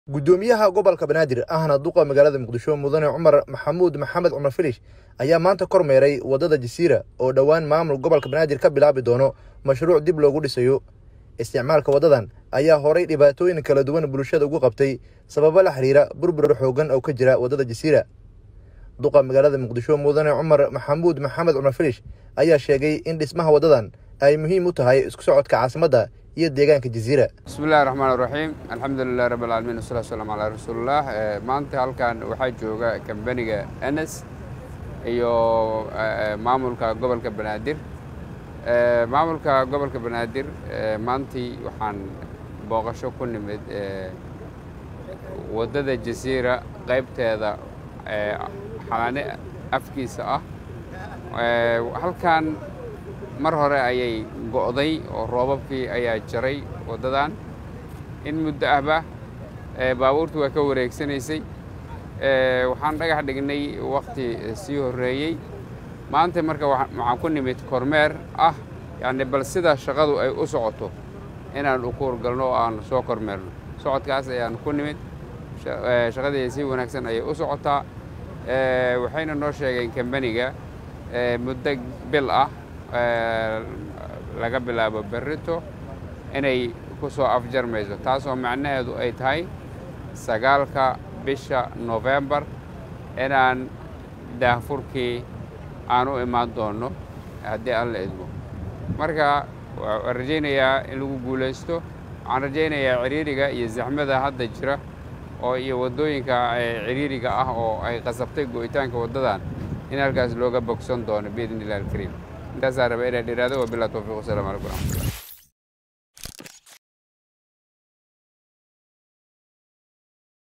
guddoomiyaha gobolka banaadir ahna duqa magaalada muqdisho mudane cumar maxamuud maxamed cumar filish ayaa maanta kormeeray waddada jasiira oo dhowaan maamul gobolka banaadir ka bilaabi doono mashruuc dib loogu dhisayo isticmaalka waddadan ayaa horay dhibaatooyin kala duwan bulshada ugu qabtay sababo la xiriira burbur xoogan oo ka jira waddada jasiira duqa magaalada muqdisho mudane cumar maxamuud maxamed cumar filish ayaa sheegay in dhismaha waddadan ay muhiim u tahay isku socodka caasimadda iyo deegaanka jasiira bismi illahi raxmaan raxiim alxamdulilah rabb alcaalamiin wasalaatu salaam calaa rasuulillaah maanta halkan waxaa jooga kambaniga enes iyo maamulka gobolka banaadir maamulka gobolka banaadir maantii waxaan booqasho ku nimid waddada jasiira qaybteeda xalaane afkiisa ah halkan mar hore ayay go'day oo roobabkii ayaa jaray waddadan in muddo ahba baabuurtu waa ka wareegsanaysay waxaan dhagax dhignay wakhti sii horreeyey maanta marka waxaan ku nimid kormeer ah yacni bal sida shaqadu ay u socoto inaan u kuurgalno oo aan soo kormeerno socodkaas ayaan ku nimid shaqadii si wanaagsan ayay u socotaa waxayna noo sheegeen kambaniga muddo bil ah laga bilaabo berrito inay ku soo afjarmayso taasoo macnaheedu ay tahay sagaalka bisha nofembar inaan daahfurkii aan u imaan doonno haddii aan la idmo marka waan rajaynayaa in lagu guulaysto waxaan rajaynayaa ciriiriga iyo zaxmada hadda jira oo iyo waddooyinka ciriiriga ah oo ay qasabtay go'itaanka waddadan in halkaas looga bogsan doono biidni illah alkariim intaasaa raba inaa dhiraado wabilaa towfiiq wasalam calaykum raxmatullah